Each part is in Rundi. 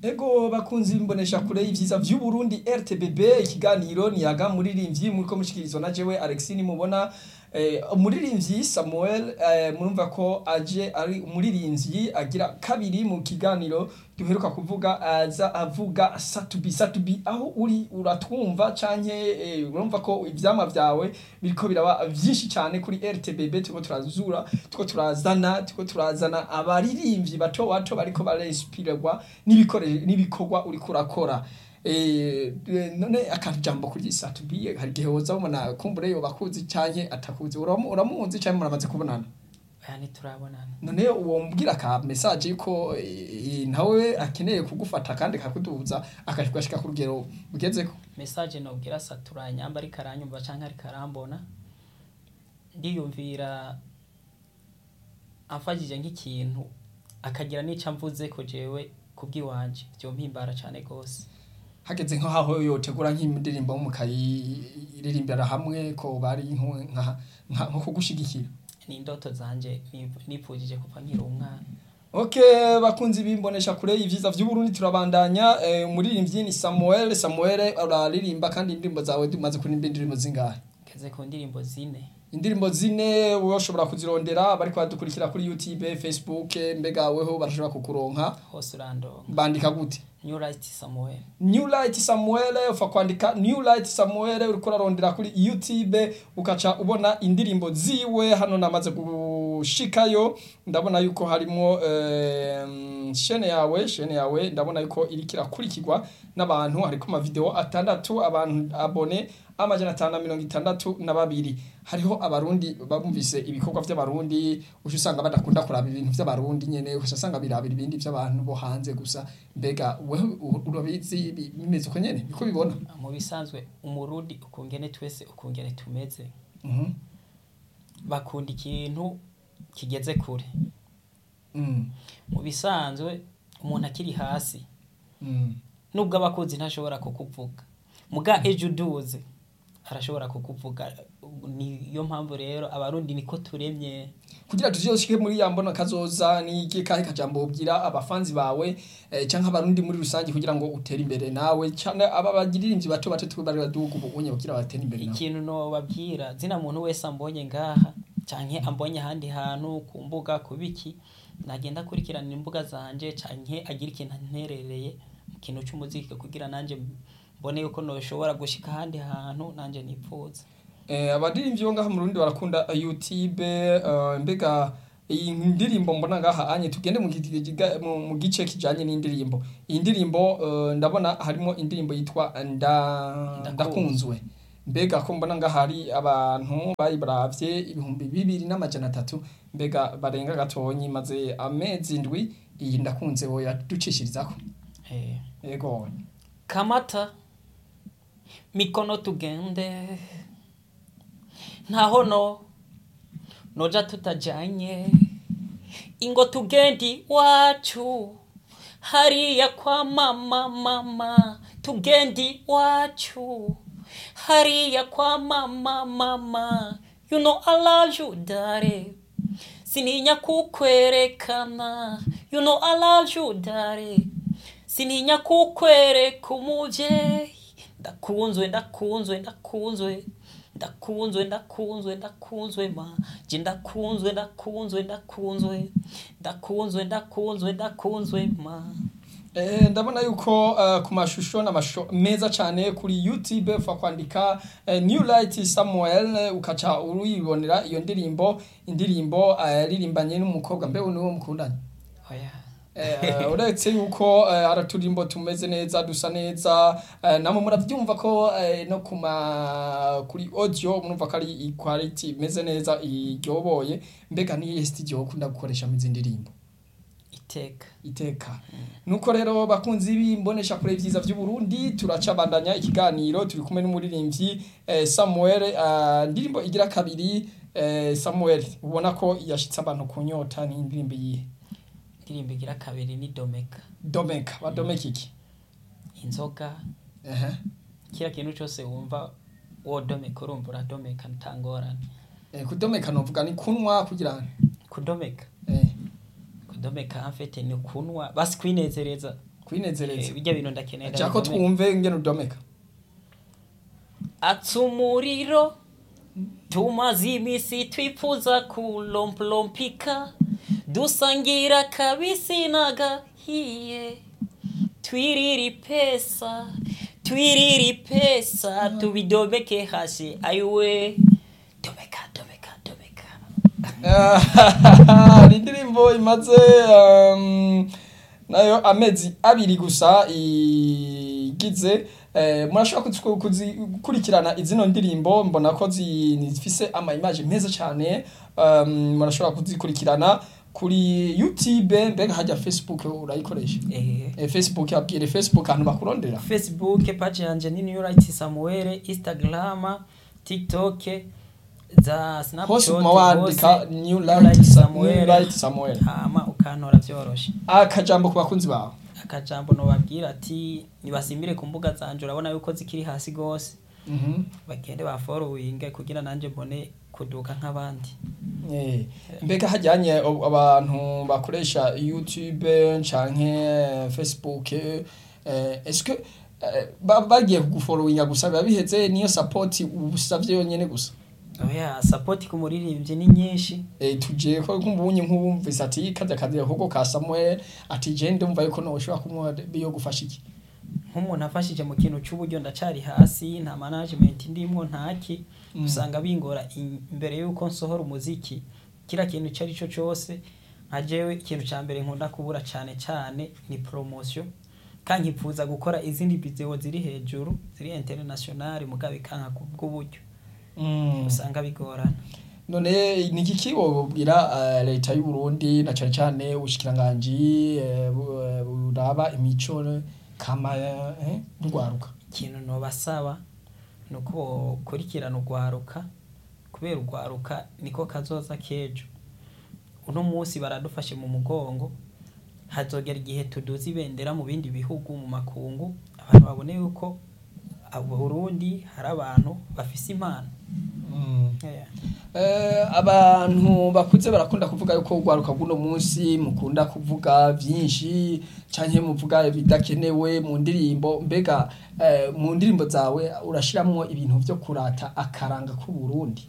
Ego bakunzi bimbonesha kure y'ivyiza vy'u Burundi RTBB ikiganiro niyaga muririmbyi muriko mushikirizwa na jewe Alexine mubona eh, umuririmbyi Samuel eh, murumva ko aje ari umuririmbyi agira kabiri mu kiganiro duheruka kuvuga aza avuga satubi satubi aho uri uratwumva canke eh, urumva ko ivyama vyawe biriko biraba vyinshi cyane kuri RTBB turiko turazura turiko turazana turiko turazana abaririmbyi bato bato bariko barespirwa n'ibikoresho n'ibikorwa uriko urakora eh none akajambo kuri satubi hari gihe woza ubona kumbure yo bakuzi canke atakuzi uramu- uramuzi canke muramaze kubonana aya ntiturabonana none uwo mbwira ka message yuko eh, nawe akeneye kugufata kandi akakuduza akashika ku rugero ugezeko message nobwira satura nyamba ariko aranyumva canke ariko arambona ndiyumvira amfashije nk'ikintu akagira n'ico amvuze ko jewe kubw'iwanje vyompimbara cane gose hageze nk'aho yotegura nk'indirimbo mukayiririmbira hamwe ko bari nko- nka- nka- nko kugushigikira ni indoto zanje nip- nipfujije kuva nkiri umwana Okay, bakunzi bimbonesha kure y'ivyiza vy'u Burundi turabandanya eh, umuririmbyi ni Samuel Samuel uraririmba kandi indirimbo zawe tumaze kuririmba indirimbo zingahe ngeze ku ndirimbo zine indirimbo zine wowe ushobora kuzirondera bariko badukurikira kuri YouTube Facebook mbega weho barashobora kukuronka hose urandonga bandika gute new right samuel New Light Samuel ufa kwandika New Light Samuel uriko urarondera kuri YouTube ukaca ubona indirimbo ziwe hano namaze gushikayo ndabona yuko harimo eh, shene yawe shene yawe ndabona yuko iriko irakurikirwa n'abantu hariko ama video atandatu abantu abone amajana atanu na mirongo itandatu na babiri hariho abarundi bumvise ibikorwa vy'abarundi uca usanga badakunda kuraba ibintu vy'abarundi nyene uca usanga birabira ibindi vy'abantu bo hanze gusa mbega wewe u- urabizi bi- bimeze uko nyene niko bibona mu bisanzwe umurundi ukungene twese ukungene tumeze Mhm. bakunda ikintu kigeze kure Mm. mu bisanzwe umuntu akiri hasi Mm. nubwo abakuzi ntashobora kukuvuga muga ejo uduze arashobora kukuvuga niyo mpamvu rero abarundi niko turemye kugira tuzoshike muri ya mbona kazoza ni iki kahe kajambo ubwira abafanzi bawe eh, canke abarundi muri rusange kugira ngo utere imbere nawe canke aba bagiririmbyi bato bato twe bari baduga ubu unye kugira batere imbere nawe ikintu nobabwira zina muntu wese ambonye ngaha canke ambonye ahandi hantu ku mbuga ku biki nagenda akurikirana imbuga zanje canke agira ikintu anterereye mu kintu c'umuziki kugira nanje mbone yuko noshobora gushika ahandi hantu nanje nipfuza Eh, abaririmbyi bo ngaha mu Burundi barakunda eh, YouTube eh, mbega iyi ndirimbo mbona ngaha anye tugende mu gi- giga- mu mu gice kijanye n'indirimbo iyi ndirimbo eh, ndabona harimo indirimbo yitwa nda ndakunzwe mbega ko mbona ngaha hari abantu bayibaravye ibihumbi bibiri n'amajana atatu mbega barenga gatonyi maze amezi indwi iyi ndakunze wo yaducishirizako eh. yego kamata mikono tugende ntaho no noja tutajanye ingo tugendi wacu hariya kwa mama mama tugendi wacu hariya kwa mama mama you know I love you dare sininya kukwerekana you know I love you dare sininya kukwereka umuvyeyi ndakunzwe ndakunzwe ndakunzwe ndakunzwe ndakunzwe ndakunzwe ma je ndakunzwe ndakunzwe ndakunzwe ndakunzwe ndakunzwe ndakunzwe ma Eh, ndabona yuko uh, ku mashusho n'amashusho meza cyane kuri YouTube fa kwandika uh, New Light Samuel eh, ukaca uruyibonera iyo ndirimbo indirimbo yaririmbanye n'umukobwa mbe niwo mukundanye oya Eh, uretse yuko eh, hari uturimbo tumeze neza dusa neza eh, namwe muravyumva ko eh, no kuma kuri audio murumva ko ari quality imeze neza iryoboye mbega ni studio ukunda gukoresha mu ndirimbo iteka iteka nuko rero bakunzi b'imbonesha kure vyiza vy'u Burundi turacabandanya ikiganiro turi kumwe n'umuririmbyi eh, Samuel eh, ndirimbo igira kabiri eh, Samuel ubona ko yashitse abantu kunyota ni indirimbo yihe indirimbo igira kabiri ni domeka Domeka wa Domeka iki inzoga ehe kira kintu cose wumva wodomeka urumva uradomeka ntangorane eh, kudomeka novuga ni kunwa kugira ngo kudomeka eh kudomeka amfete ni kunwa basi kwinezereza kwinezereza bijya bintu ndakenera cyako bikomeye. twumve ngene udomeka atsa umuriro tumaze iminsi twifuza kulomplompika dusangira kabisi n'agahiye twiriri pesa twiriri pesa tubidomeke hasi ayiwe domeka domeka domeka ni indirimbo imaze um, nayo amezi abiri gusa igize eh, murashobora kuzi- kuzi- gukurikirana izino ndirimbo mbona ko zi- zifise ama image meza cyane um, murashobora kuzikurikirana kuri youtube mbega hajya facebook urayikoresha eh. eh, facebook abwire facebook ahantu bakurondera facebook page yanje ni new right samuel instagram tiktok za snapchat hose uguma wandika hose, new New light Sa- Samuel. New Light samuel hama ukantora vyoroshe akajambo ku bakunzi bawe akajambo nobabwira ati nibasimbire ku mbuga zanje urabona yuko zikiri hasi gose Mhm. bagende baforowinge kugira nanje mbone kuduka nk'abandi Eh, mbega hajyanye ob- abantu bakoresha youtube canke facebook eh, eske eh, ba- bagiye kuguforowinga gusa biba biheze niyo support usavye yonyene gusa oya sapoti ku muririmbyi ni nyinshi eh, tuje ko kumbunye nk'ubumvise ati kaza kazi ahubwo ka Samuel ati je ndumva yuko no ushobora kumuha biyo gufasha iki nk'umuntu afashije mu kintu cy'uburyo ndacari hasi nta management ndimwo ntaki Mm. usanga bingora in- imbere yuko nsohora umuziki kira kintu icyo ari cyo cyose nka jewe ikintu cya mbere nkunda kubura cyane cyane ni promotion kandi nkifuza gukora izindi video ziri hejuru ziri international mugabe kanka ku bw'uburyo Mm. usanga bigorana none ni iki kibobwira uh, leta y'u Burundi na cyane cyane ubushikiranganji eh, bu- eh, buraba imico kama eh, rwaruka ikintu nobasaba ni uko bokurikirana urwaruka kubera urwaruka niko kazoza k'ejo uno munsi baradufashe mu mugongo hazogera igihe tuduza ibendera mu bindi bihugu mu makungu abantu babone yuko abo Burundi hari abantu bafise impano Yeah. Eh, abantu bakuze barakunda kuvuga yuko urwaruka bw'uno munsi mukunda kuvuga byinshi canke muvuga ibidakenewe mu ndirimbo mbega eh, mu ndirimbo zawe urashiramwo ibintu vyo kurata akaranga k'u Burundi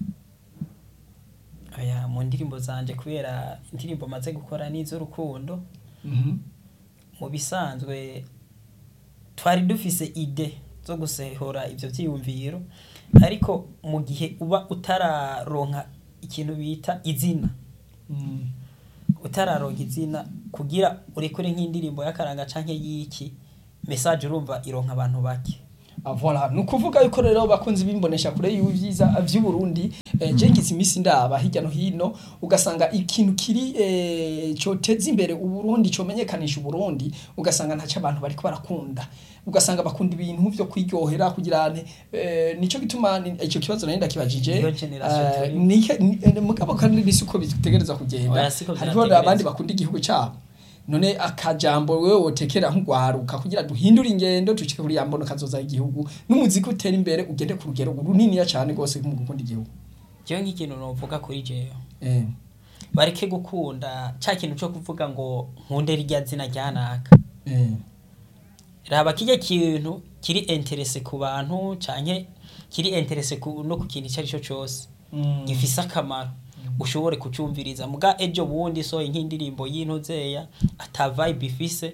Oya, mu ndirimbo zanje kubera indirimbo maze gukora n'iz'urukundo Mhm. mu bisanzwe twari dufise ide zo gusehora ivyo vyiyumviro ariko mu gihe uba utararonka ikintu bita izina Mm. utararonka izina kugira urekure nk'indirimbo y'akaranga canke y'iki message urumva ironka abantu bake Ah, voilà ni ukuvuga yuko rero bakunzi bimbonesha kure y'ibyiza vy'u Burundi eh, je ngize imisi ndaba hirya no hino ugasanga ikintu kiri eh, coteza imbere u Burundi comenyekanisha u Burundi ugasanga ntaco abantu bariko barakunda ugasanga bakunda ibintu vyo kwiryohera kugira ne eh, nico gituma ni- ico kibazo nari ndakibajije Iyo generation eh, turi. nike- ni- eh, mugabo kandi nisi uko bitegereza kugenda Oya, siko hariho vyategerezwa. abandi bakunda igihugu cabo none akajambo wewe wotekera nk'ugwaruka kugira duhindure ingendo dushike kuri yambono kazoza igihugu n'umuziki utera imbere ugende ku rugero runiniya cyane rwose mu gukunda igihugu jewe nk'ikintu novuga kuri jewe eh bareke gukunda ca kintu co kuvuga ngo nkunde rirya zina ryanaka eh raba kirya kintu kiri interese ku bantu canke kiri interese ku, no ku kintu icyo ari cyo cyose Mm. gifise akamaro ushobore kucumviriza muga ejo bundi so nk'indirimbo y'intuzeya ata vibe ifise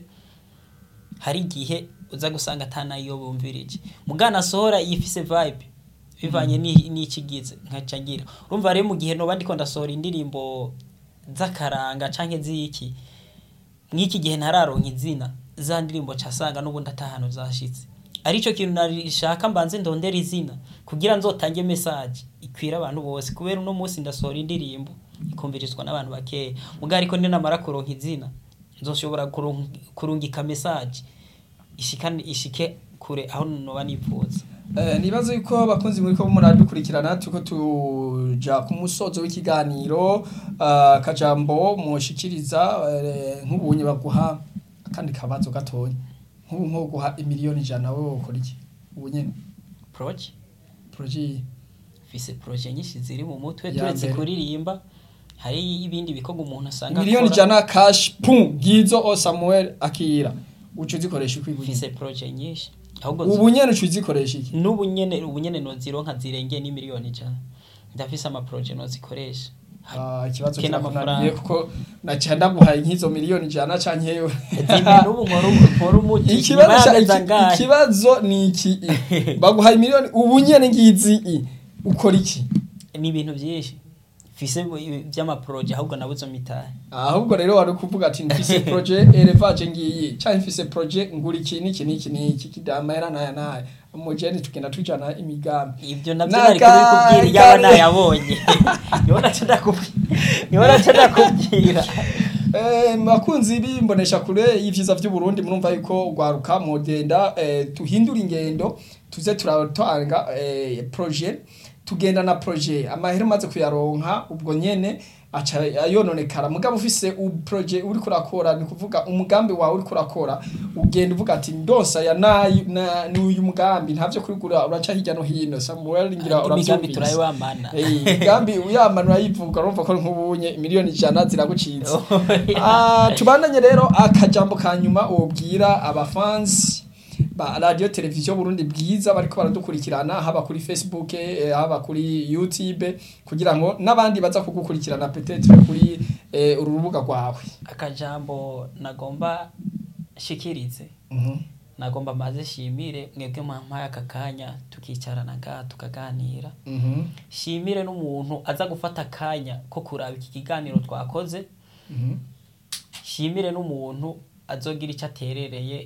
hari igihe uza gusanga atanayo bumvirije muga nasohora ifise vibe bivanye ni- n'ikigize nkaca ngira urumva rero mu gihe noba ndiko ndasohora indirimbo z'akaranga canke z'iki mw'iki gihe ntararonka izina za ndirimbo casanga n'ubundi atahano zashitse arico kintu narishaka mbanze ndondera izina kugira nzotange message ikwira abantu bose kubera uno munsi ndasohora indirimbo ikumvirizwa n'abantu bakeya muga ariko ninamara kuronka izina nzoshobora kurung- kurungika message ishikane ishike kure aho noba nipfuza Eh, nibaza yuko abakunzi muri ko muradukurikirana tuko tuja ku musozo w'ikiganiro ah, akajambo mushikiriza eh, nk'ubunye baguha kandi kabazo gatonya nk'ubu nko guha imiliyoni ijana wowe wokora iki ubu nyene proje projet fise proje nyinshi ziri mu mutwe Ya turetse mbere. kuririmba hari ibindi bikorwa umuntu asanga miliyoni akora. ijana cash pum ngizo o Samuel akira uca uzikoresha ikwibuye mfise projet nyinshi ahubwo ubu nyene uca uzikoresha iki n'ubu nyene ubu nyene nozironka zirengeye n'imiliyoni ijana ndafise ama projet nozikoresha Ah, ikibazo Kena kirakunaniye amafaranga. kuko naca ndaguhaye nk'izo miliyoni ijana canke yewe zimwe n'ubu nkora nkora umuti ikibazo nyuma ca- y'amezi iki- angahe ikibazo ni iki baguhaye miliyoni ubu nyene ngizi i ukora iki ni ibintu byinshi mfise by'amaproje ahubwo nabuze mitahe ahubwo rero wari kuvuga ati mfise projet elevage ngiyi canke mfise projet ngura iki n'iki n'iki n'iki kidamahera naya naya umujeni tugenda tujana imigambi ibyo nabyo Na nari ka- kubikubwira iyaba kare. nayabonye niho naca ndakubwira niho naca ndakubwira Eh, bakunzi bimbonesha kure y'ivyiza vy'u Burundi murumva yuko gwaruka modenda eh, tuhindura ingendo tuze turatanga eh, projet tugenda na projet amahera maze kuyaronka ubwo nyene aca ayononekara mugabo ufise u projet uri kurakora ni kuvuga umugambi wawe uri kurakora ugenda uvuga ati ndonsa ya nayi na n'uyu mugambi ntavyo kurigura uraca hirya no hino Samuel ngira imigambi uravyumvise turayibamana Eh, gambi uyamanura yivuga urumva ko nk'ubunye miliyoni ijana ziragucitse Ah, tubandanye rero akajambo ka nyuma wobwira abafansi ba radio televiziyo Burundi bwiza bariko baradukurikirana haba kuri Facebook eh, haba kuri YouTube kugira ngo n'abandi baza kugukurikirana peut-être kuri eh, uru rubuga rwawe akajambo nagomba shikirize Mhm. nagomba maze shimire mwebwe mwampaye aka kanya tukicarana ngaha tukaganira Mhm. shimire n'umuntu aza gufata akanya ko kuraba iki kiganiro twakoze Mhm. shimire n'umuntu azogira icyo aterereye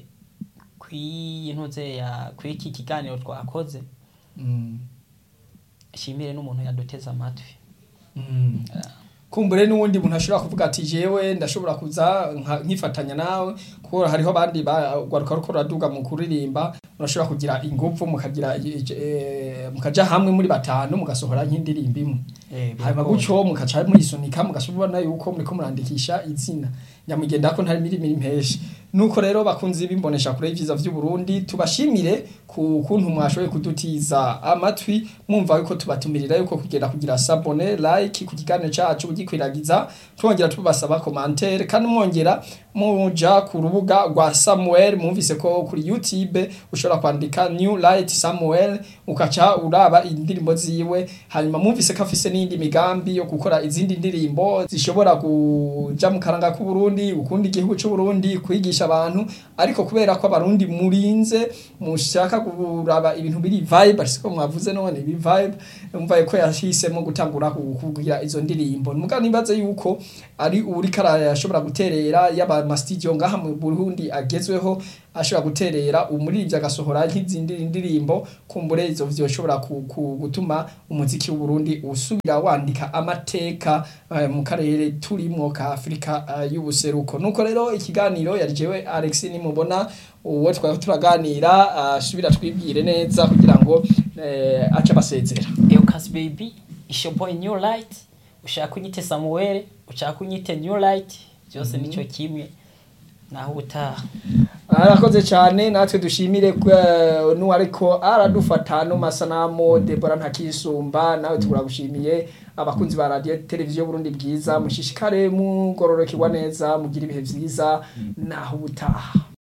kw'iyi ntuze ya kw'iki kiganiro twakoze Mhm. shimire n'umuntu yaduteze amatwi Mhm. kumbure n'uwundi muntu ashobora kuvuga ati jewe ndashobora kuza nka- nkifatanya nawe kuko hariho abandi bagwaruka ruko ruraduga mu kuririmba murashobora kugira ingufu mukagira eh, mukaja hamwe muri batanu mugasohora nk'indirimbo imwe hanyuma gutyo mukaca muyisunika mugashobora yuko muriko murandikisha izina nyamugenda ko ntari mirimo impeshi nuko rero bakunzi bimbonesha kure y'ivyiza vy'u Burundi tubashimire ku kuntu mwashoboye kudutiza amatwi mwumva yuko tubatumirira yuko kugenda kugira sabone like ku kiganiro cacu ugikwiragiza twongera tubasaba commentaire kandi mwongera muja ku rubuga rwa Samuel mwumvise ko kuri YouTube ushobora kwandika New Light Samuel ukaca uraba indirimbo ziwe hanyuma mwumvise ko afise n'indi migambi yo gukora izindi ndirimbo zishobora kuja mu karanga k'u Burundi ukunda igihugu c'u Burundi kwigisha abantu ariko kubera ko abarundi murinze mushaka kuraba ibintu biri vibe ariko mwavuze none ibi vibe umva ko yahisemo gutangura kugira izo ndirimbo muga nibaze yuko ari uri karaya ashobora guterera yaba mastudio ngaha mu Burundi agezweho ashobora guterera umuririmbyi agasohora nk'izindi ndirimbo kumbure izo vyoshobora ku- ku- gutuma umuziki w'u Burundi usubira wandika amateka eh, mu karere turimwo ka Afrika eh, y'ubuseruko nuko rero ikiganiro yari jewe Alex nimubona uwo twari turaganira asubira twibwire neza kugira ngo eh, ace basezera Eucas baby isho boy new light ushaka unyite Samuel ushaka unyite new light byose nico kimwe naho ubutaha arakoze cyane natwe dushimire ko- n'uwariko aradufata no masanamu Debora ntakisumba nawe turagushimiye abakunzi ba radio televiziyo Burundi bwiza mushishikare mugororokerwa neza mugira ibihe vyiza naho ubutaha